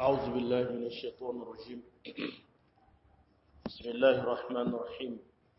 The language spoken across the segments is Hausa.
أعوذ بالله من الشيطان الرجيم بسم الله الرحمن الرحيم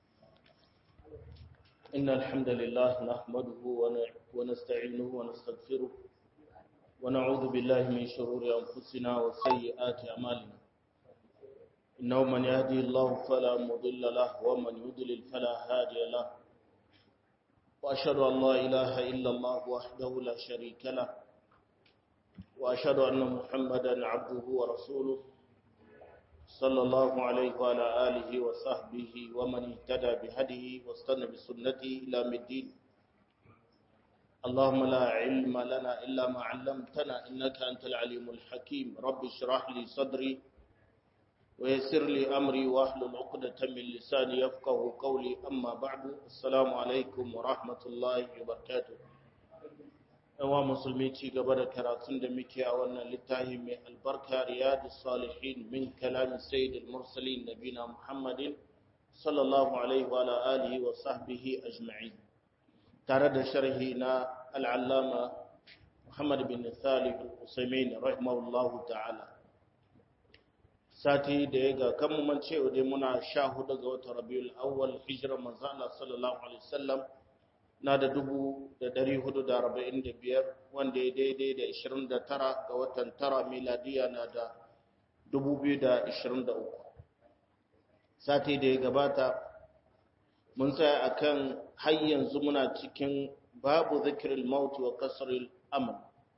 إن الحمد لله نحمده ونستعينه ونستغفره ونعوذ بالله من شرور أنفسنا وسيئات أعمالنا إنه من يهدي الله فلا مضل له ومن يضلل فلا هادي له وأشهد أن لا إله إلا الله وحده لا شريك له وأشهد أن محمدا عبده ورسوله صلى الله عليه وعلى آله وصحبه ومن اهتدى بهديه واستنى بسنته إلى الدين اللهم لا علم لنا إلا ما علمتنا إنك أنت العليم الحكيم رب اشرح لي صدري ويسر لي أمري واحلل عقدة من لساني يفقه قولي أما بعد السلام عليكم ورحمة الله وبركاته yawa musulmi ci gaba da karatun da muke a wannan littafi mai albarka riyadu salihin min kalamin sayyidul mursalin nabina muhammadin sallallahu alaihi wa alihi wa sahbihi ajma'in tare da sharhi na al'allama muhammad bin salih al-usaimin rahimahullahu ta'ala sati da ya ga kan mun cewa dai muna sha hudu ga watan rabiul awwal hijira manzo Allah sallallahu alaihi wasallam na da dubu da dari hudu da arba'in da biyar wanda ya daidai da ishirin da tara ga watan tara miladiya na da dubu biyu da ishirin da uku sati da ya gabata mun tsaya a kan har yanzu muna cikin babu zikirin mauti wa kasaril amal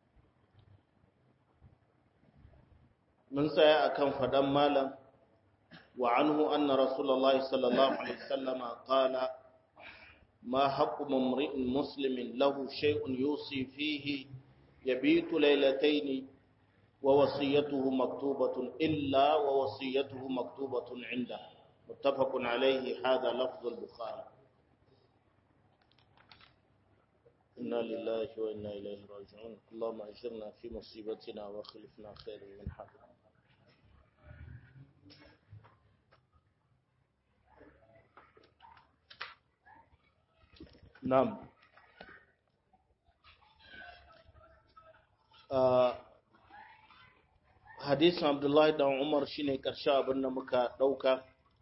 mun tsaya a kan faɗan malam wa anhu anna rasulallah sallallahu alaihi wasallama qala ما حق امرئ مسلم له شيء يوصي فيه يبيت ليلتين ووصيته مكتوبة إلا ووصيته مكتوبة عنده متفق عليه هذا لفظ البخاري إنا لله وإنا إليه راجعون اللهم أجرنا في مصيبتنا وخلفنا خير منها Nam. Hadisin Abdullahi dan Umar shine ƙarshe abin da muka ɗauka.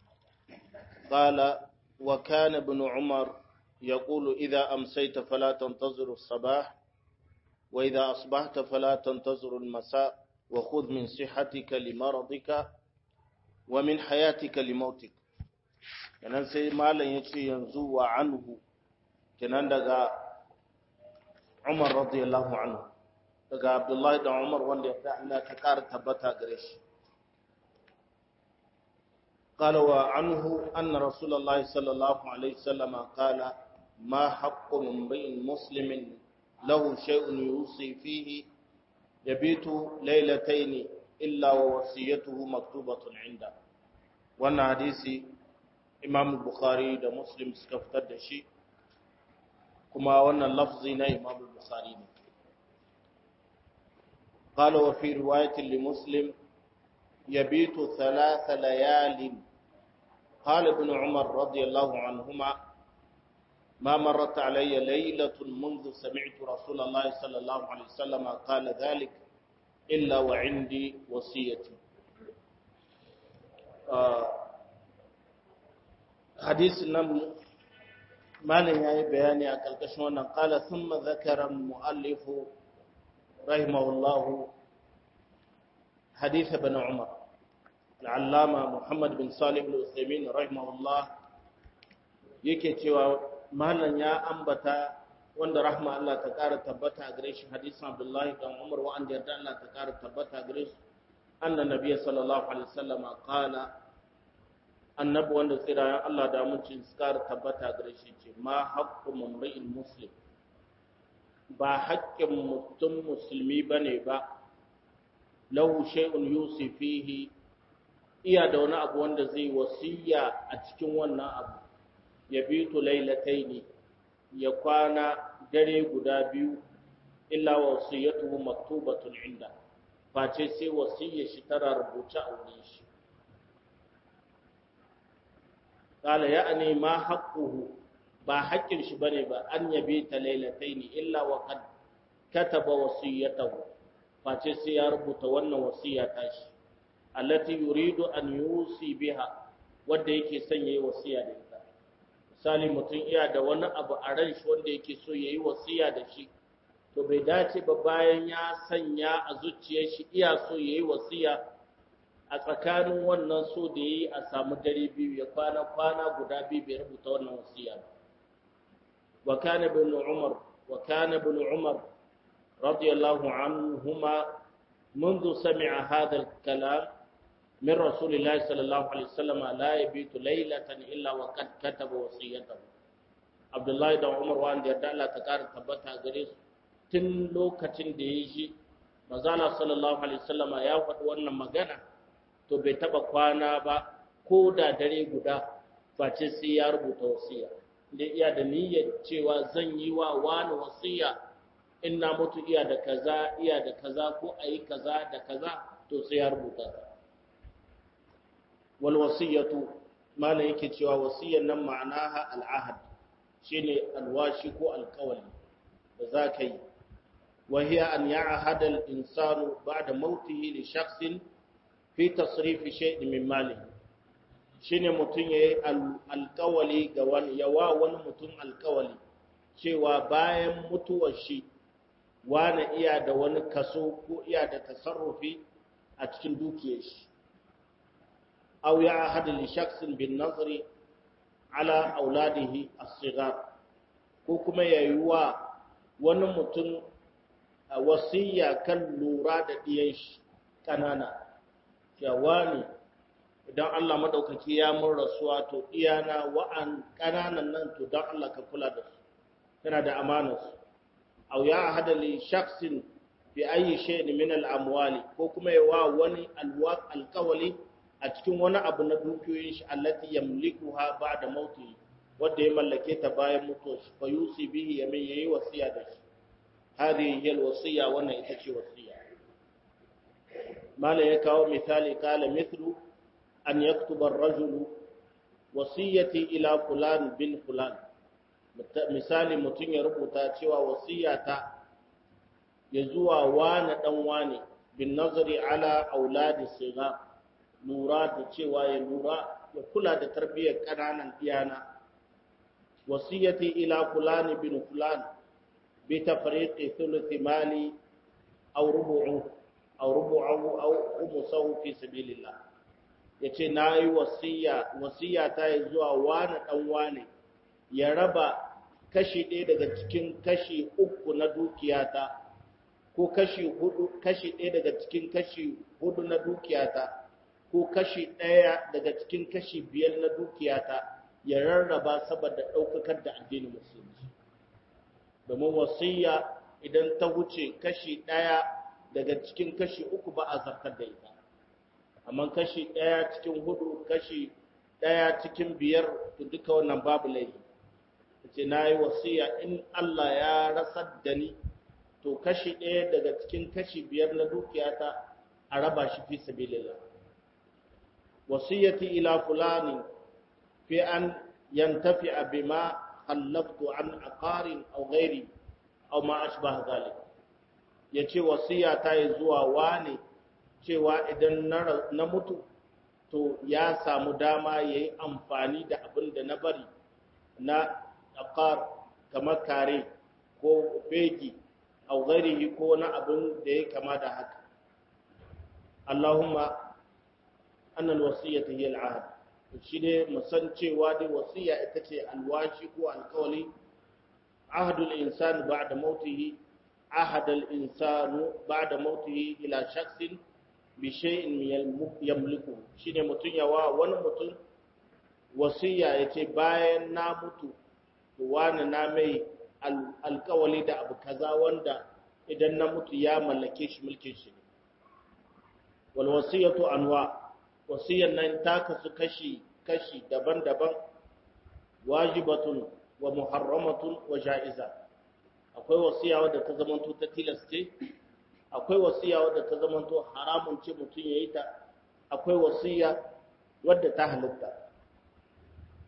Qala wa kana ibn Umar yaqulu idza amsayta fala tantaziru as-sabah wa idza asbahta fala tantaziru al-masa wa khudh min sihhatika li maradika wa min hayatika li mautik. Kenan sai malam yace yanzu wa anhu kenan daga Umar radiyallahu anhu daga Abdullahi da Umar wanda ya Allah ta ƙara tabbata gare shi قال وعنه أن رسول الله صلى الله عليه وسلم قال ما حق امرئ مسلم له شيء يوصي فيه يبيت ليلتين إلا ووصيته مكتوبة عنده wannan hadisi Imam Bukhari da Muslim suka fitar da shi kuma wannan lafzi na Imam Bukhari ne قال وفي رواية لمسلم يبيت ثلاث ليال قال ابن عمر رضي الله عنهما ما مرت علي ليلة منذ سمعت رسول الله صلى الله عليه وسلم قال ذلك إلا وعندي وصيتي آه حديث النبي malin ya yi bayani a ƙarƙashin wannan ƙala sun mazakarar mu'allifu rahimahullahu haditha bin umar al'allama muhammad bin salih al'usaimin rahimahullah yake cewa malin ya ambata wanda rahma Allah ta ƙara tabbata a gare shi hadisan abdullahi dan umar wa'anda yarda Allah ta ƙara tabbata a gare shi annan nabiya sallallahu alaihi wasallama ƙala annabi wanda tsirayen Allah da mutum suka tabbata gare shi ce ma haƙƙu mamri'in muslim ba haƙƙin mutum musulmi bane ba lahu shay'un yusifihi iya da wani abu wanda zai wasiya a cikin wannan abu ya bitu lailataini ya kwana dare guda biyu illa wasiyatuhu maktubatun inda face sai wasiyar shi tana rubuce a wurin shi قال يعني ما حقه ba haƙƙin shi bane ba an yabe ta lailataini illa wa qad kataba wasiyatahu face sai ya rubuta wannan wasiya tashi allati yuridu an yusi biha wanda yake son yayi wasiya da ita misali mutum iya da wani abu a ran shi wanda yake so yayi wasiya da shi to bai dace ba bayan ya sanya a zuciyar shi iya so yayi wasiya a tsakanin wannan so da yayi a samu dare biyu ya kwana kwana guda biyu bai rubuta wannan wasiya ba wa kana ibn umar wa kana ibn umar radiyallahu anhuma منذ سمع هذا الكلام من رسول الله صلى الله عليه وسلم لا يبيت ليلة إلا وقد كتب وصيته عبد الله بن عمر وان da yarda Allah ta kara tabbata gare su tun lokacin da ya ji mazala sallallahu alaihi wasallama ya faɗi wannan magana to bai taba kwana ba ko da dare guda face sai ya rubuta wasiya da iya da niyyar cewa zan yi wa wani wasiya in na mutu iya da kaza iya da kaza ko a yi kaza da kaza to sai ya rubuta ta wal wasiyatu malam yake cewa wasiyan nan ma'anaha al'ahad shine alwashi ko alkawali da za ka yi wa hiya an ya'hada al-insanu ba'da mautihi li shakhsin fi tasrif shay'in min malihi shine mutun yayi alkawali ga wani yawa wani mutun alkawali cewa bayan mutuwar shi wani iya da wani kaso ko iya da tasarrufi a cikin dukiyar shi aw ya ahad li shakhsin bin nazri ala auladihi as-sighar ko kuma yayi wa wani mutum wasiya kan lura da diyan shi kanana cewa ne idan Allah madaukaki ya mun rasuwa to iyana wa'an kananan nan to dan Allah ka kula da su kana da amanar su aw ya ahad li shakhsin bi ayi shay'in min al-amwali ko kuma yawa wani alwaq alqawli a cikin wani abu na dukiyoyin shi allati yamlikuha ba'da mauti wanda ya mallake ta bayan mutuwar shi fa yusi bihi yamin yayi wasiya da shi hadhihi hiya alwasiya wannan ita ce wasiya mala ya kawo misali kala mithlu an yaktuba ar-rajulu wasiyati ila fulan bin fulan misali mutum ya rubuta cewa wasiyata ya zuwa wani dan wani bin nazari ala auladi sigar lura da cewa ya lura ya kula da tarbiyyar ƙananan iyana wasiyati ila fulani bin fulan bi tafriqi thuluthi mali aw rubu'u aw rubu'u aw khumsahu fi sabilillah yace nayi wasiya wasiya ta yi zuwa wani dan wani ya raba kashi ɗaya daga cikin kashi uku na dukiyata ko kashi hudu kashi ɗaya daga cikin kashi hudu na dukiyata ko kashi ɗaya daga cikin kashi biyar na dukiyata ya rarraba saboda ɗaukakar da addinin musulunci domin wasiya idan ta wuce kashi ɗaya daga cikin kashi uku ba a zartar da ita amma kashi ɗaya cikin hudu kashi ɗaya cikin biyar to duka wannan babu laifi ce na yi wasiya in Allah ya rasar da ni to kashi ɗaya daga cikin kashi biyar na dukiyata a raba shi fi sabilillah wasiyati ila fulani fi an yantafi'a bima khallaftu an aqarin aw ghairi aw ma ashbaha zalik yace wasiya ta yi zuwa wani cewa idan na mutu to ya samu dama yayi amfani da abin da na bari na aqar kamar kare ko fegi aw ghairihi ko na abin da ya kama da haka Allahumma annal wasiyata hiya al'ahd shi ne musan cewa dai wasiya ita ce alwashi ko alkawali ahadul insani ba'da mautihi ahadul insanu ba'da mautihi ila shakhsin bi shay'in yamliku shine mutun yawa wani mutum wasiya yace bayan na mutu to wani na mai alkawali da abu kaza wanda idan na mutu ya mallake shi mulkin shi wal wasiyatu anwa' wasiyan nan ta kasu kashi-kashi daban-daban wajibatun wa muharramatun wa ja'iza akwai wasiya wadda ta zamanto ta tilaste akwai wasiya wadda ta zamanto haramun ce mutum ya yi ta akwai wasiya wadda ta halitta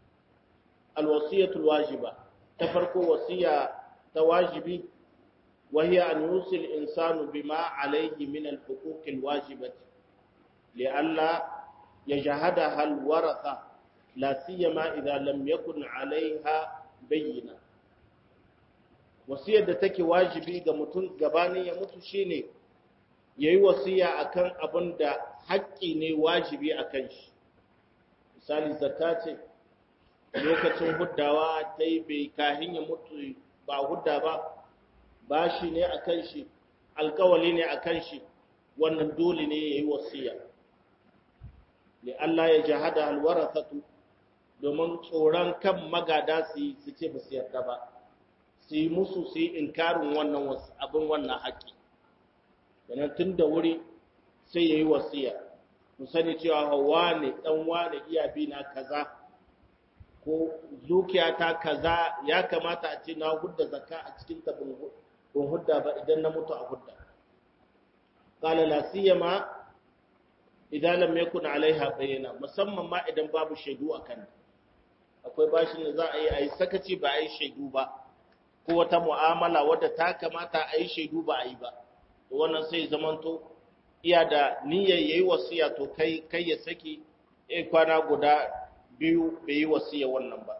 alwasiyatul wajiba ta farko wasiya ta wajibi وهي أن يوصي الإنسان بما عليه من الحقوق الواجبة لئلا يجهدها الورثة لا سيما إذا لم يكن عليها بينة wasiyar da take wajibi ga mutum gabanin ya mutu shine yayi wasiya akan abin da haƙƙi ne wajibi akan shi misali zakka ce lokacin huddawa ta yi bai kahin ya mutu ba hudda ba bashi ne akan shi alkawali ne akan shi wannan dole ne yayi wasiya li Allah ya jahada alwarathatu domin tsoron kan magada su yi su ce ba su yarda ba su yi musu su yi inkarin wannan wasu abin wannan haƙƙi yanar tun da wuri sai ya yi wasiya mu sani cewa hawa ne ɗan wane iya bi na kaza ko zukiya ta kaza ya kamata a ce na hudda zakka a cikin ta bin hudda ba idan na mutu a hudda qala la siyama idan lam yakun alaiha bayyana musamman ma idan babu shaidu akan akwai bashin da za a yi a yi sakaci ba a yi shaidu ba ko wata mu'amala wadda ta kamata a yi shaidu ba a yi ba to wannan sai zamanto iya da niyyar yayi wasiya to kai kai ya saki eh kwana guda biyu bai yi wasiya wannan ba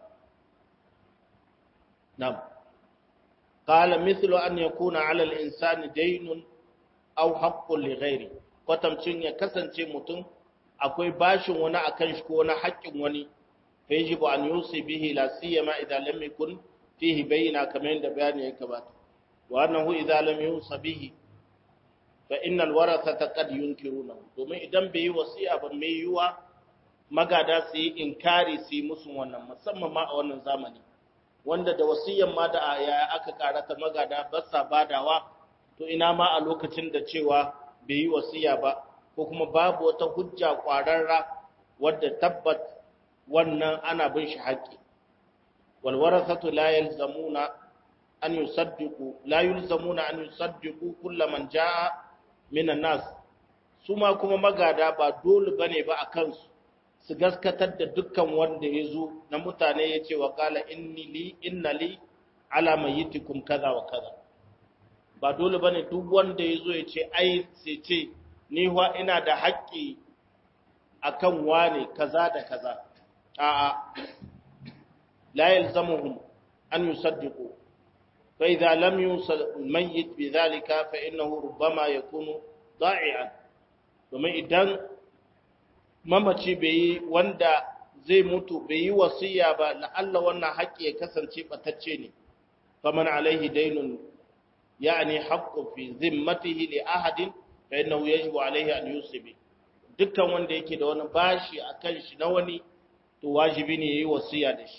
nam qala mithlu an yakuna 'ala al-insani daynun aw haqqun li ghairi kwatamcin ya kasance mutum akwai bashin wani akan shi ko wani haƙƙin wani fa yajibu an yusi bihi la siyama idan lam yakun fihi bayyana kamar yadda bayani ya gabata wa annahu idza lam yusa bihi fa innal warathata qad yunkirunahu domin idan bai yi wasiya ba mai yiwa magada su yi inkari su yi musu wannan musamman ma a wannan zamani wanda da wasiyan ma da ya aka karata magada ba sa badawa to ina ma a lokacin da cewa bai yi wasiya ba ko kuma babu wata hujja kwararra wadda tabbat wannan ana bin shi haƙƙi والورثة لا يلزمون أن يصدقوا لا يلزمون أن يصدقوا كل من جاء من الناس suma kuma magada ba dole bane ba a kansu su gaskatar da dukkan wanda ya zo na mutane ya ce wa kala inni li inna li ala mayyitikum kaza wa kaza ba dole bane duk wanda ya zo ya ce ai sai ce ni wa ina da haƙƙi akan wane kaza da kaza a'a لا يلزمهم أن يصدقوا فإذا لم يوصل الميت بذلك فإنه ربما يكون ضائعا domin idan mamaci bai yi wanda zai mutu bai yi wasiya ba la'alla wannan haƙƙi ya kasance ɓatacce ne faman alaihi dainun ya'ani haqqu fi zimmatihi li ahadin fa innahu yajibu alaihi an yusibi dukkan wanda yake da wani bashi akan shi na wani to wajibi ne yayi wasiya da shi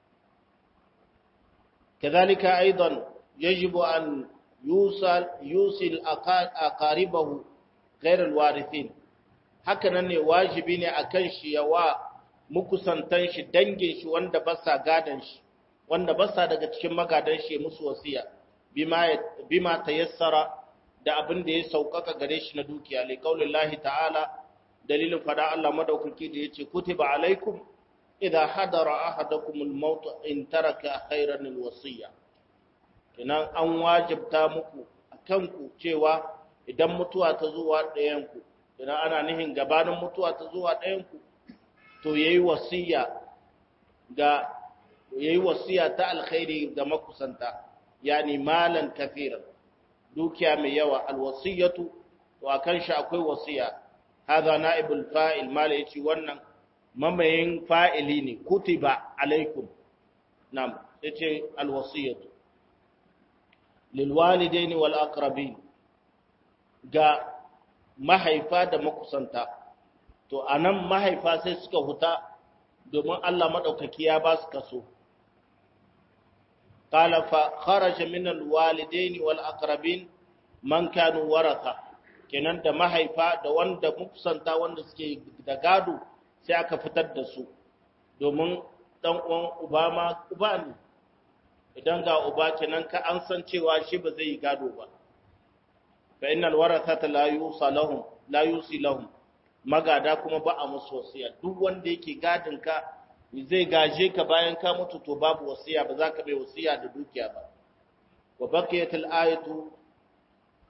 كذلك أيضا يجب أن يوصل يوصل أقاربه غير الوارثين hakanan ne wajibi ne akan shi yawa mukusantan shi dangin shi wanda ba sa gadan shi wanda ba sa daga cikin magadan shi musu wasiya bima bima tayassara da abin da ya saukaka gare shi na dukiya li qaulillahi ta'ala dalilin fada Allah madaukaki da yace kutiba alaikum idza hadara ahadakum al-maut in taraka khayran al-wasiya kinan an wajibta muku akan ku cewa idan mutuwa ta zuwa ɗayan ku idan ana nihin gabanin mutuwa ta zuwa ɗayan ku to yayi wasiya ga yayi wasiya ta alkhairi ga makusanta yani malan kafiran dukiya mai yawa alwasiyatu to akan shi akwai wasiya hadha naibul fa'il mala yace wannan mamayin fa'ili ne kutiba alaikum nam yace alwasiyatu lil walidaini wal aqrabin ga mahaifa da makusanta to anan mahaifa sai suka huta domin Allah madaukaki ya ba su kaso قال فخرج من الوالدين والأقربين من كانوا ورثة kenan da mahaifa da wanda mukusanta wanda suke da gado sai aka fitar da su domin dan uwan uba ma uba ne idan ga uba kenan ka an san cewa shi ba zai yi gado ba fa innal warathata la yusa lahum la yusi lahum magada kuma ba a musu wasiya duk wanda yake gadin ka zai gaje ka bayan ka mutu to babu wasiya ba za ka bai wasiya da dukiya ba wa baqiyatul ayatu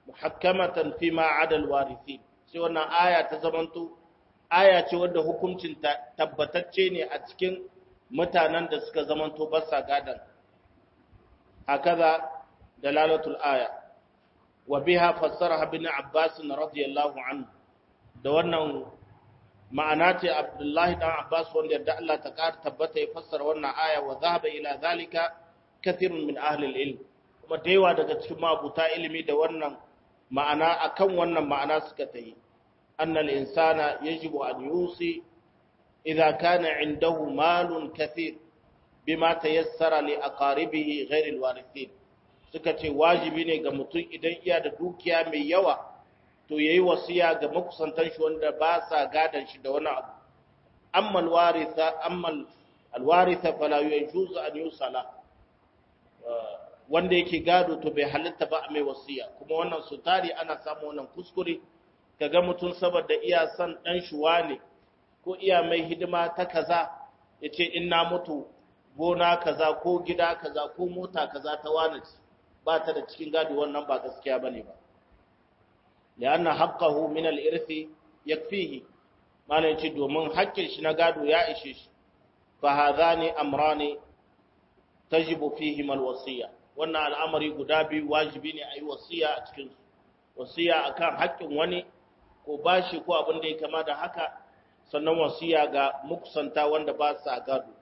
muhakkamatan fi ma adal warithin sai wannan aya ta zamanto aya ce wadda hukuncin tabbatacce ne a cikin mutanen da suka zamanto ba sa gadan hakaza dalalatul aya wa biha fassaraha ibn abbas radiyallahu anhu da wannan ma'ana ce abdullahi dan abbas wanda yadda Allah ta kar tabbata ya fassara wannan aya wa zahaba ila zalika kathirun min ahli al-ilm kuma da yawa daga cikin mabuta ilimi da wannan ma'ana akan wannan ma'ana suka tayi anna al-insana yajibu an yusi idza kana indahu malun kathir bima tayassara li aqaribihi ghayr al-warithin suka ce wajibi ne ga mutum idan iya da dukiya mai yawa to yayi wasiya ga makusantan shi wanda ba sa gadan shi da wani abu amma al-waritha amma al-waritha fala yajuzu an yusala wanda yake gado to bai halitta ba a mai wasiya kuma wannan su tari ana samu wannan kuskure kaga mutum saboda iya son dan shuwa ne ko iya mai hidima ta kaza yace in na mutu gona kaza ko gida kaza ko mota kaza ta wani ba ta da cikin gado wannan ba gaskiya bane ba lianna haqqahu min al-irthi yakfihi malai ce domin haƙƙin shi na gado ya ishe shi fa hadhani amrani tajibu fihim al-wasiya wannan al'amari guda biyu wajibi ne a yi wasiya a cikin wasiya akan haƙƙin wani ko bashi ko abin da ya kama da haka sannan wasiya ga mukusanta wanda ba sa gado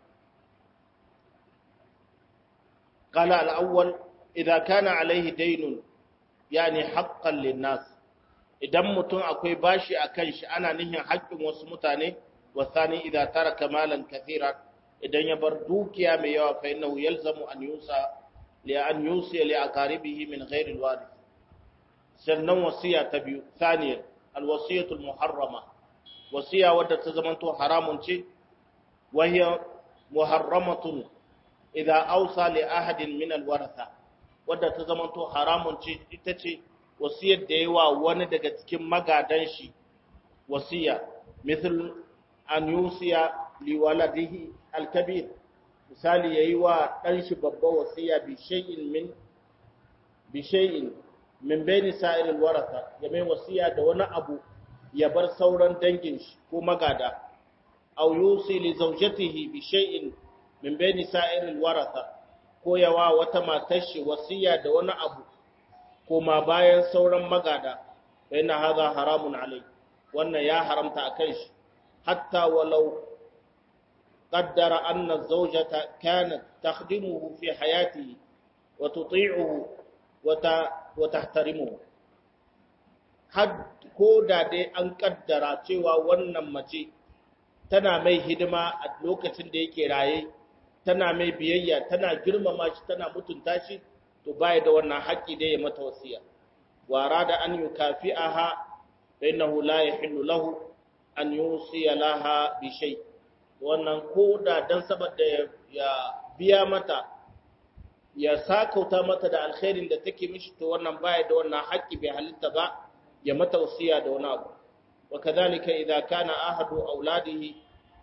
قال الأول إذا كان عليه دين يعني حقا للناس idan mutum akwai bashi a kan shi ana nihin haƙƙin wasu mutane wasani idan taraka malan kathira idan ya bar dukiya mai yawa fa innahu yalzamu an yusa li an yusi li aqaribihi min ghairi alwarith sannan wasiya ta biyu thaniya alwasiyatu almuharrama wasiya wadda ta zamanto haramun ce wa hiya muharramatun idza awsa li ahadin min alwaratha wadda ta zamanto haramun ce ita ce wasiyar da yawa wani daga cikin magadan shi wasiya misal an yusiya li waladihi alkabir misali yayi wa dan shi babba wasiya bi shay'in min bi shay'in min bayni sa'ir alwaratha ya mai wasiya da wani abu ya bar sauran dangin shi ko magada aw yusi li zawjatihi bi shay'in min bayni sa'ir alwaratha ko yawa wata matar shi wasiya da wani abu koma bayan sauran magada bai na haza haramun alai wannan ya haramta a kan shi hatta walau qaddara anna zawjata kanat takhdimuhu fi hayatihi wa tuti'uhu wa tahtarimuhu had ko da dai an kaddara cewa wannan mace tana mai hidima a lokacin da yake raye tana mai biyayya tana girmama shi tana mutunta shi to baya da wannan haƙƙi da ya mata wasiya wa rada an yukafi'aha fa innahu la yahillu lahu an yusiya laha bi shay wannan ko da dan saboda ya biya mata ya sakauta mata da alkhairin da take mishi to wannan baya da wannan haƙƙi bai halitta ba ya mata wasiya da wani abu wa kadhalika idza kana ahadu auladihi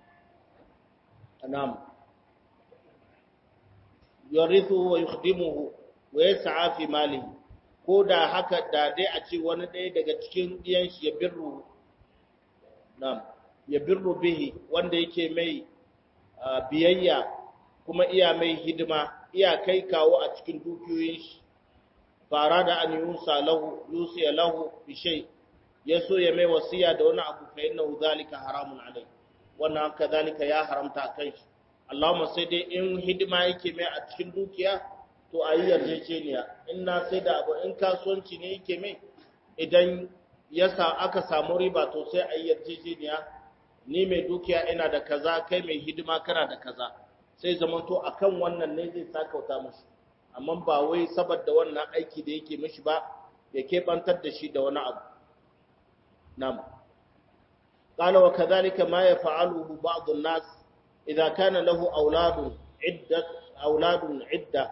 anam yarithu wa yukhdimuhu wa yas'a fi malihi ko da haka da dai a ce wani ɗaya daga cikin ɗiyan shi ya birru nam ya birru bihi wanda yake mai biyayya kuma iya mai hidima iya kai kawo a cikin dukiyoyin shi fara da an yusa lahu yusiya lahu bi shay ya so ya mai wasiya da wani abu fa innahu zalika haramun alai wannan haka zalika ya haramta a kan shi Allahumma sai dai in hidima yake mai a cikin dukiya to a yi yarjejeniya in na sai da abu in kasuwanci ne yake mai idan ya sa aka samu riba to sai a yi yarjejeniya ni mai dukiya ina da kaza kai mai hidima kana da kaza sai zamanto akan wannan ne zai sakauta mushi amma ba wai saboda wannan aiki da yake mishi ba ya keɓantar da shi da wani abu nam قال وكذلك ما يفعله بعض الناس إذا كان له أولاد عدة أولاد عدة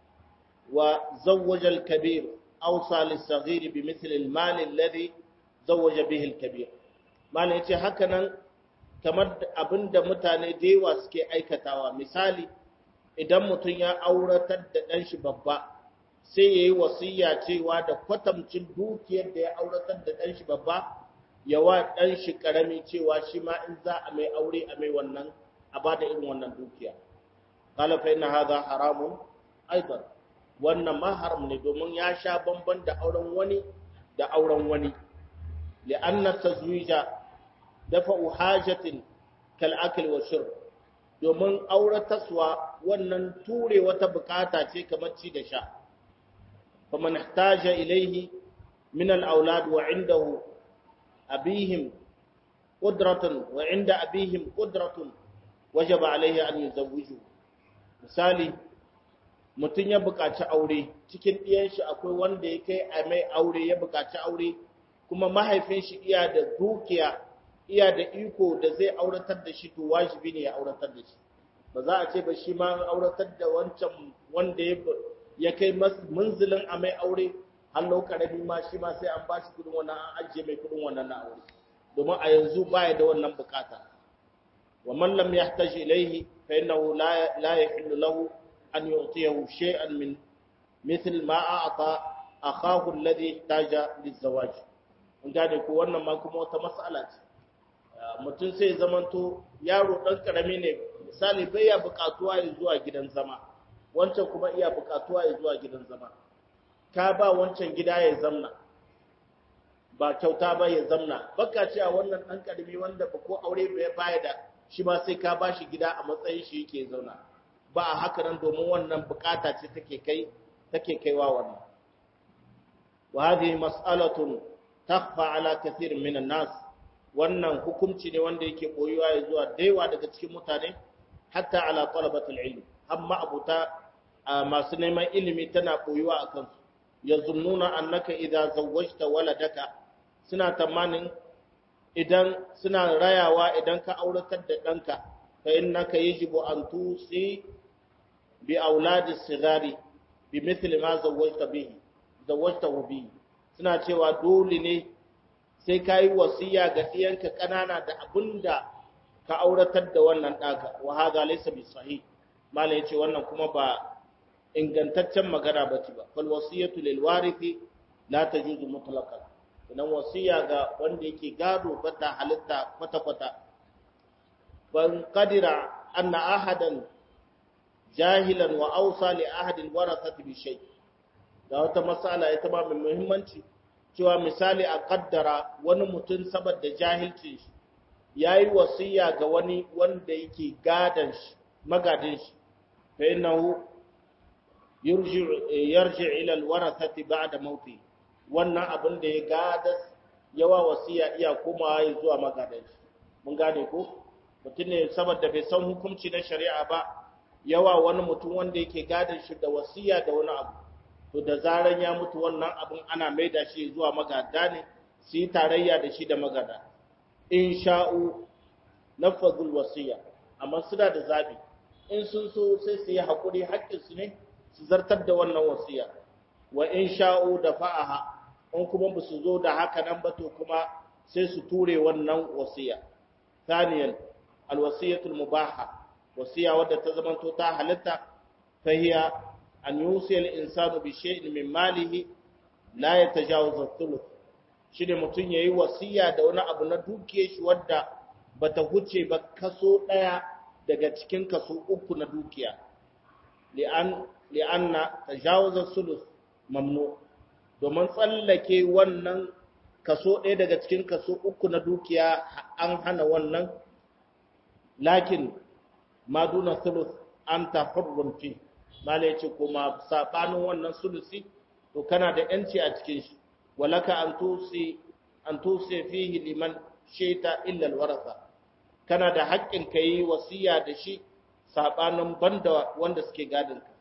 وزوج الكبير أوصى للصغير بمثل المال الذي زوج به الكبير مال yace hakanan kamar abinda mutane da yawa suke aikatawa misali idan mutum ya auratar da ɗan shi babba sai yayi wasiya cewa da kwatamcin dukiyar da ya auratar da dan shi babba ya wa dan shi karami cewa shi ma in za a mai aure a mai wannan a bada irin wannan dukiya qala fa inna hadha haramun aidan wannan ma haram ne domin ya sha bamban da auren wani da auren wani li'anna tazwija dafa'u hajatin kal akl wa shurb domin aurataswa wannan ture wata bukata ce kamar ci da sha faman ihtaja ilayhi min al-aulad wa indahu abihim qudratun wa inda abihim qudratun wajaba alayhi an yuzawwiju misali mutum ya buƙaci aure cikin ɗiyan shi akwai wanda ya kai a mai aure ya buƙaci aure kuma mahaifin shi iya da dukiya iya da iko da zai auratar da shi to wajibi ne ya auratar da shi ba za a ce ba shi ma auratar da wancan wanda ya kai munzilin a mai aure hallo karami ma shi ma sai an ba shi kudin wannan an ajiye mai kudin wannan na aure domin a yanzu baya da wannan bukata wa man lam yahtaj ilayhi fa innahu la la yahillu lahu an yu'tiyahu shay'an min mithl ma a'ta akahu alladhi ihtaja lizawaj mun gane ko wannan ma kuma wata mas'ala ce mutum sai zamanto yaro ɗan ƙarami ne misali bai ya buƙatuwa ya zuwa gidan zama wancan kuma iya buƙatuwa ya zuwa gidan zama ka ba wancan gida ya zamna ba kyauta ba ya zamna baka ce a wannan ɗan ƙarami wanda ba ko aure bai baya da shi ma sai ka ba shi gida a matsayin shi yake zauna ba a haka nan domin wannan buƙata ce take kai take kaiwa wannan wa hadhihi mas'alatun takhfa ala kathir min an-nas wannan hukunci ne wanda yake boyuwa ya zuwa daiwa daga cikin mutane hatta ala talabatul ilm amma abuta masu neman ilimi tana boyuwa akan su yazunnuna annaka idza zawwajta waladaka suna tamanin idan suna rayawa idan ka auratar da danka fa innaka yajibu an tusi bi auladi sigari bi mithli ma zawwajta bihi zawwajtahu bihi suna cewa dole ne sai ka yi wasiya ga ɗiyanka ƙanana da abin da ka auratar da wannan ɗaka wa haza laysa bi sahih mala yace wannan kuma ba ingantaccen magana ba ce ba fal wasiyatu lil warithi la tajuzu mutlaqan idan wasiya ga wanda yake gado ba ta halitta kwata kwata ban qadira anna ahadan jahilan wa awsa li ahadin warathati bi shay da wata masala ita ba mai muhimmanci cewa misali a kaddara wani mutum saboda jahilcin shi ya yi wasiya ga wani wanda yake gadan shi magadin shi fa innahu yarji ila alwarathati ba'da mauti wannan abin da ya gada yawa wasiya iya komawa ya zuwa magadan shi mun gane ko mutum ne saboda bai san hukunci na shari'a ba yawa wani mutum wanda yake gadan shi da wasiya da wani abu to da zaran ya mutu wannan abin ana maida shi zuwa magada ne su yi tarayya da shi da magada in sha'u nafazul wasiya amma suna da zabi in sun so sai su yi haƙuri haƙƙinsu ne su zartar da wannan wasiya wa in sha'u da fa'aha in kuma ba su zo da haka nan ba to kuma sai su ture wannan wasiya thaniyan alwasiyatul mubaha wasiya wadda ta zamanto ta halitta fahiya an yusi al-insanu bi shay'in min malihi la yatajawazu ath-thuluth shine mutun yayi wasiya da wani abu na dukiyar shi wadda bata huce ba kaso daya daga cikin kaso uku na dukiya li'an li'anna tajawuza thuluth mamnu domin tsallake wannan kaso ɗaya daga cikin kaso uku na dukiya an hana wannan lakin ma duna thuluth anta hurrun fi malai ce kuma sabanin wannan sulusi to kana da yanci a cikin shi walaka an tusi an tusi fihi liman shaita illa alwaratha kana da haƙƙin kai wasiya da shi sabanin banda wanda suke gadin ka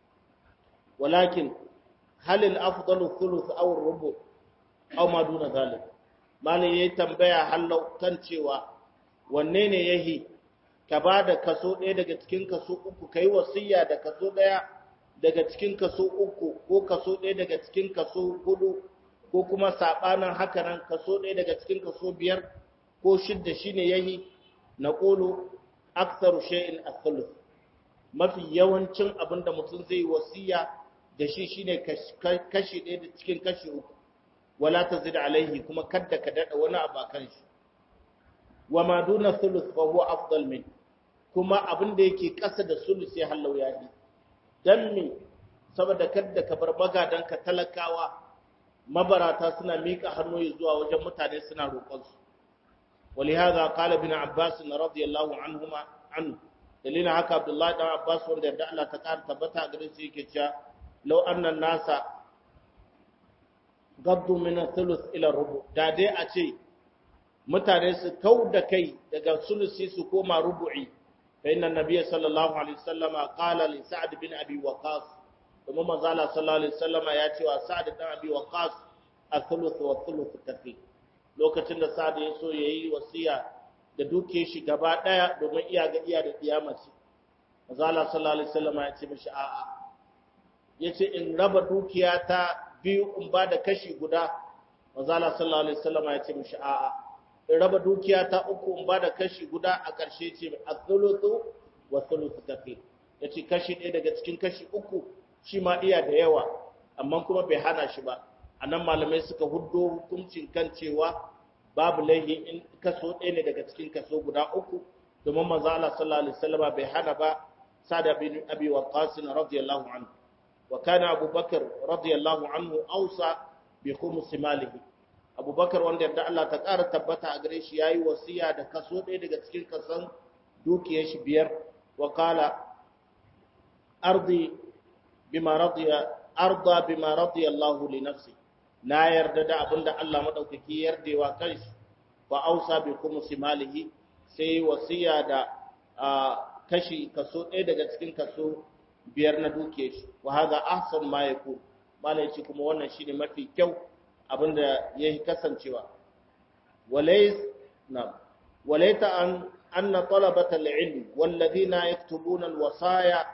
walakin hal al afdalu thuluth aw rubu aw ma duna zalik malai yayi tambaya hallau kan cewa wanne ne yahi ka ba da kaso ɗaya daga cikin kaso uku ka yi wasiya da kaso ɗaya daga cikin kaso uku ko kaso ɗaya daga cikin kaso hudu ko kuma saɓanin haka nan kaso ɗaya daga cikin kaso biyar ko shidda shine yayi na ƙulu aksaru shay'in as mafi yawancin abin da mutum zai wasiya da shi shine kashi ɗaya da cikin kashi uku wala tazid alaihi kuma kadda ka dada wani abu akan shi wa ma duna thuluth fa huwa afdal min kuma abin da yake ƙasa da sulus ya hallau ya yi dan me saboda kadda ka bar magadan ka talakawa mabarata suna mika hannu zuwa wajen mutane suna roƙon su ولهذا قال ابن عباس رضي الله عنهما عنه dalilin haka Abdullahi dan Abbas wanda yadda Allah ta ƙara tabbata gare shi yake cewa law anna nasa gaddu min thuluth ila rubu da dai a ce mutane su kau da kai daga sulusi su koma rubu'i fa inna nabiyya sallallahu alaihi wasallama qala li sa'd bin abi waqas kuma manzo Allah sallallahu alaihi wasallama ya ce wa sa'd bin abi waqas al-thuluth wa thuluth kafi lokacin da sa'd ya so yayi wasiya da duke shi gaba daya domin iya ga iya da kiyamaci manzo Allah sallallahu alaihi wasallama ya ce mishi a'a yace in raba dukiya ta biyu in ba da kashi guda manzo Allah sallallahu alaihi wasallama ya ce mishi a'a in raba dukiya ta uku in ba da kashi guda a ƙarshe ce a-thuluthu wa thuluthu kafi ya ce kashi ɗaya daga cikin kashi uku shi ma iya da yawa amma kuma bai hana shi ba a nan malamai suka huddo hukuncin kan cewa babu laihi in kaso ɗaya ne daga cikin kaso guda uku domin manzo Allah sallallahu alaihi wasallam bai hana ba sada bin abi waqqas radiyallahu anhu wa kana abubakar radiyallahu anhu awsa bi khums malihi abubakar wanda yadda Allah ta ƙara tabbata a gare shi ya yi wasiya da kaso ɗaya daga cikin kasan dukiyar shi biyar wa kala ardi bima radiya arda bima radiya Allah li nafsi na yarda da abinda Allah madaukaki yardewa kanshi fa ausa bi khumsi malihi sai wasiya da kashi kaso ɗaya daga cikin kaso biyar na dukiyar shi wa hadha ahsan ma yakun malai ce kuma wannan shine mafi kyau abinda ya yi kasancewa walaita an anna talabata al-ilm walladhina yaktubuna al-wasaya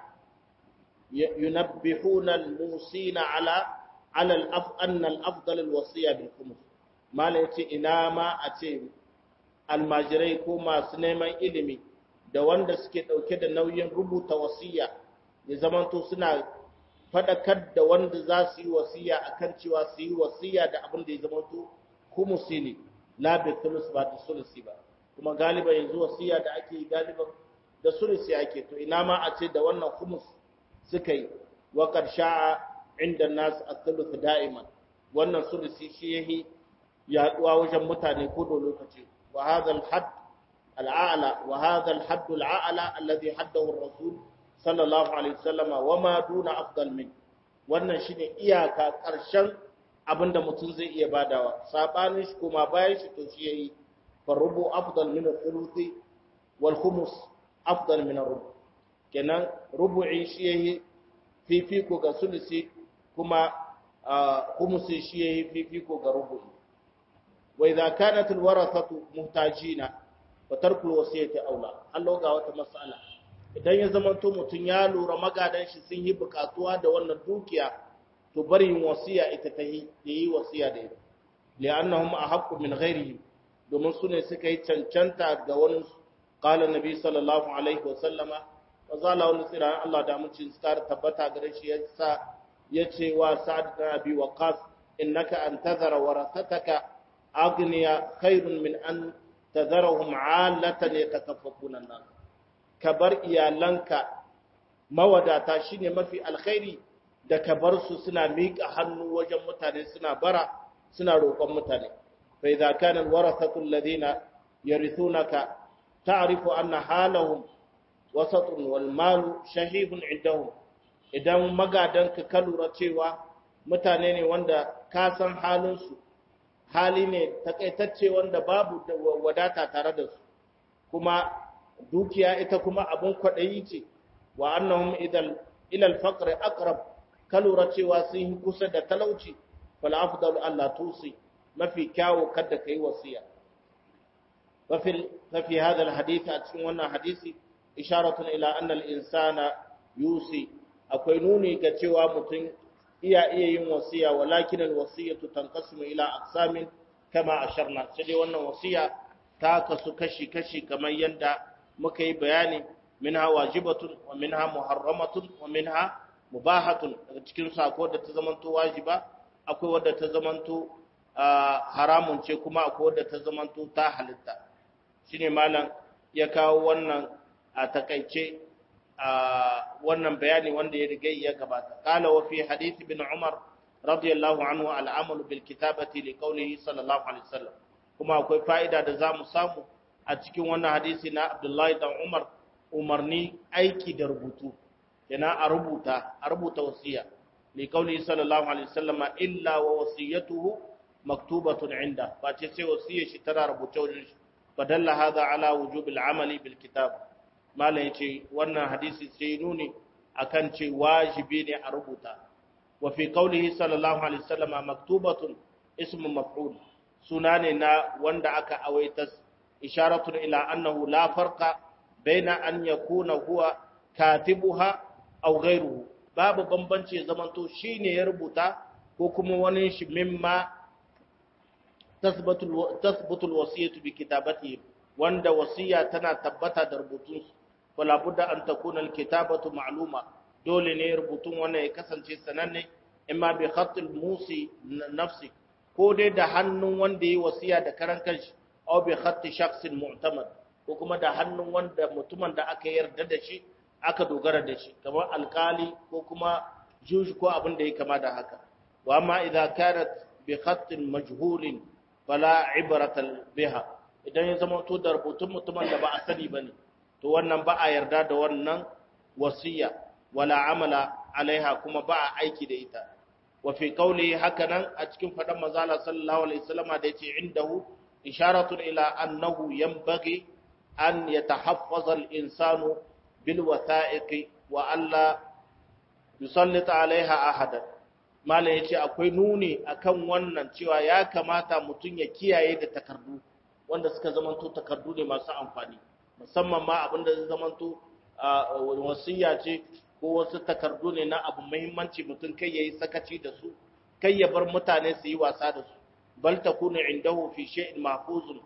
yunabbihuna al-musina ala ala al-af anna al-afdal al-wasiya bil khums mala yace ina ma a ce almajirai ko masu neman ilimi da wanda suke dauke da nauyin rubuta wasiya ya zamanto suna faɗakar da wanda za su yi wasiya a kan cewa su yi wasiya da abin da ya zama to humusi ne labin tulus ba da sulusi ba kuma galiba yanzu wasiya da ake yi galiban da sulusi ake to ina ma a ce da wannan humus suka yi wa sha'a inda nasu a tulus da'iman wannan sulusi shi ya yi yaduwa wajen mutane ko da lokaci wa hadha al-hadd al-a'la wa hadha al-hadd al-a'la alladhi haddahu ar-rasul sallallahu alaihi wasallama wa ma duna afdal min wannan shine iyaka karshen abinda mutum zai iya badawa sabanin shi kuma bayan shi to shi yayi farubu afdal min al-thuluthi wal khumus afdal min ar-rubu kenan rubu'i shi yayi fifiko ga sulusi kuma khumusi shi yayi fifiko ga rubu'i wa idza kanat al-warathatu muhtajina fa tarku al-wasiyati aula Allah ga wata mas'ala idan ya zama to mutum ya lura magadan shi sun yi bukatuwa da wannan dukiya to bari yin wasiya ita ta yi da yi wasiya da ita li'annahum ahaqqu min ghairihim domin su ne suka yi cancanta ga wani qala nabi sallallahu alaihi wa sallama wa zala wani tsira Allah da mun ci tsar tabbata gare shi yasa yace wa sa'd bin abi waqas innaka an tadhara warathataka aghniya khairun min an tadharahum 'alatan yatakaffafuna an-nas ka bar iyalanka mawadata shine mafi alkhairi da ka bar su suna miƙa hannu wajen mutane suna bara suna roƙon mutane fa idza kana alwarathatu alladhina yarithunaka ta'rifu anna halahum wasatun wal malu shahihun indahum idan magadanka ka lura cewa mutane ne wanda ka san halin su hali ne takaitacce wanda babu wadata tare da su kuma dukiya ita kuma abun kwaɗayi ce wa annahum idan ilal faqr aqrab kalura cewa sun yi kusa da talauci fal afdalu Allah tusi mafi kyawu kada kai wasiya wa fil fi hadha al hadith a cikin wannan hadisi isharatun ila anna al insana yusi akwai nuni ga cewa mutum iya iya yin wasiya walakin al wasiyatu tanqasimu ila aqsamin kama asharna sai dai wannan wasiya ta kasu kashi kashi kamar yanda muka yi bayani minha wajibatun wa minha muharramatun wa minha mubahatun daga cikin su akwai wadda ta zamanto wajiba akwai wadda ta zamanto haramun ce kuma akwai wadda ta zamanto ta halitta shine malam ya kawo wannan a takaice wannan bayani wanda ya riga ya gabata qala wa fi hadith ibn umar radiyallahu anhu al-amal bil kitabati li qawlihi sallallahu alaihi wasallam kuma akwai fa'ida da zamu samu a cikin wannan hadisi na Abdullahi dan Umar umarni aiki da rubutu yana a rubuta a rubuta wasiya li qawlihi sallallahu alaihi wasallam illa wa wasiyatuhu maktubatun inda ba ce sai wasiyar shi tana rubuce wajen shi fadalla hadha ala wujubil amali bil kitab malam yace wannan hadisi sai nuni akan ce wajibi ne a rubuta wa fi qawlihi sallallahu alaihi wasallam maktubatun ismu maf'ul suna ne na wanda aka awaita isharatun ila annahu la farqa baina an yakuna huwa katibuha aw ghayruhu babu bambanci zamanto shine ya rubuta ko kuma wani shi mimma tasbatu alwasiyatu bi kitabatihi wanda wasiya tana tabbata da rubutun wala budda an takuna alkitabatu ma'luma dole ne rubutun wannan ya kasance sananne imma bi khatil musi nafsi ko dai da hannun wanda yi wasiya da karan kanshi aw bi khatti shakhsin mu'tamad ko kuma da hannun wanda mutumin da aka yarda da shi aka dogara da shi kamar alkali ko kuma juji ko abin da ya kama da haka wa amma idza kanat bi khattin majhulin fala ibrata biha idan ya zama to da rubutun mutumin da ba a sani bane to wannan ba a yarda da wannan wasiya wala amala alaiha kuma ba a aiki da ita wa fi qawli hakanan a cikin fadan manzala sallallahu alaihi wasallama da yace indahu isharatun ila annahu yanbaghi an yatahaffaza al-insanu bil watha'iqi wa alla yusallita alaiha ahadan malam yace akwai nuni akan wannan cewa ya kamata mutun ya kiyaye da takardu wanda suka zamanto takardu ne masu amfani musamman ma abinda zai zamanto wasiya ce ko wasu takardu ne na abu muhimmanci mutum kai yayi sakaci da su kai ya bar mutane su yi wasa da su bal takunu indahu fi shay'in mahfuzun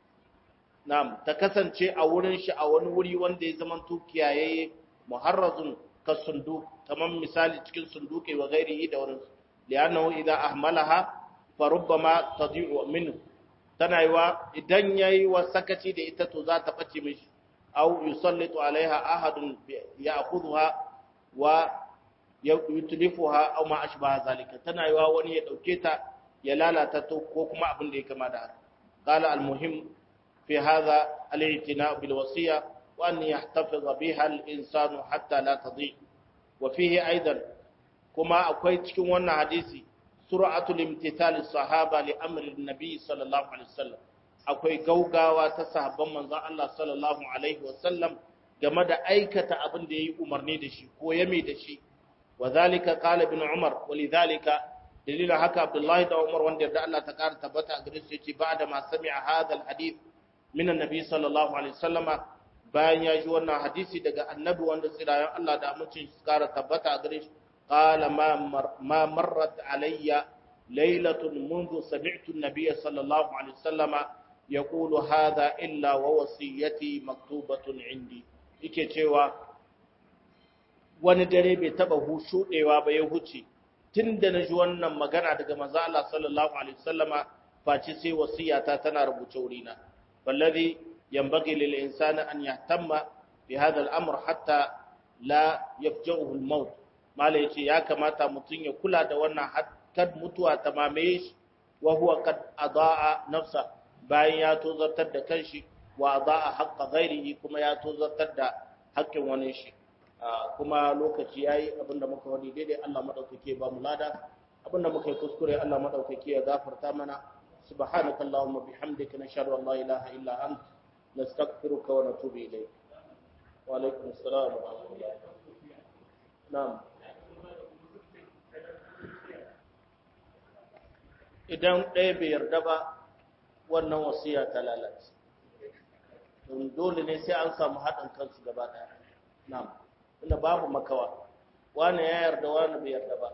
na'am ta kasance a wurin shi a wani wuri wanda ya zama kiyaye muharrazun ka sunduk kamar misali cikin sunduke wa ghairihi da wurin li'annahu idza ahmalaha fa rubbama tadi'u minhu tana yiwa idan yayi wa sakaci da ita to za ta bace mishi aw yusallitu alaiha ahadun ya'khudha wa yutlifuha aw ma ashbaha zalika tana yiwa wani ya dauke ta ya lalata ta ko kuma abin da ya kama da haka qala almuhim fi hadha al-i'tina' bil wasiya wa an yahtafiz biha al-insanu hatta la tadhi wa fihi aidan kuma akwai cikin wannan hadisi sur'atul imtithal as-sahaba li amri an-nabi sallallahu alaihi wasallam akwai gaugawa ta sahabban manzon Allah sallallahu alaihi wasallam game da aikata abin da yayi umarni da shi ko yame da shi wa zalika qala ibn umar walidhalika dalilin haka abdullahi da umar wanda da Allah ta kara tabbata a gare su yace ba'da ma sami'a hadha alhadith min annabi sallallahu alaihi wasallam bayan ya ji wannan hadisi daga annabi wanda tsirayen Allah da amincin su kara tabbata a gare shi qala ma ma marrat alayya laylatun منذ سمعت النبي صلى الله عليه وسلم يقول هذا إلا ووصيتي مكتوبة عندي yake cewa wani dare bai taba hushudewa ba ya huce tunda na ji wannan magana daga manzo Allah sallallahu alaihi wasallama face sai wasiyata tana rubuce wurina wallazi yanbaghi lil insani an yahtamma bi hadha al-amr hatta la yafja'uhu al-maut malai yace ya kamata mutun ya kula da wannan kad mutuwa ta mamaye shi wa huwa kad adaa nafsa bayan ya tozartar da kanshi wa adaa haqqa ghairihi kuma ya tozartar da haƙƙin wani shi kuma lokaci yayi abinda muka wani daidai Allah madaukake ba mu lada abinda muka yi kuskure Allah madaukake ya gafarta mana subhanaka allahumma bihamdika nashhadu an la ilaha illa anta nastaghfiruka wa natubu ilayk wa alaikum assalam wa rahmatullah na'am idan ɗaya bai yarda ba wannan wasiya ta lalace don dole ne sai an samu haɗin kansu gaba ɗaya na'am inda babu makawa wani ya yarda wani bai yarda ba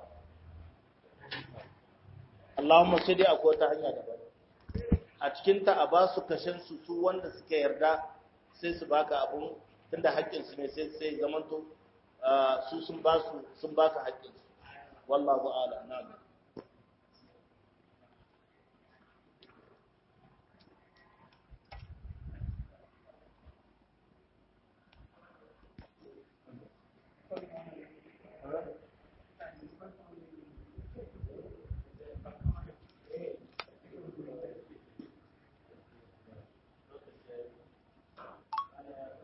Allahumma sai dai akwai wata hanya daban a cikin ta a ba su kashin su su wanda suka yarda sai su baka abun tunda haƙƙin su ne sai sai zamanto su sun ba su sun baka haƙƙin wallahu a'lam na'am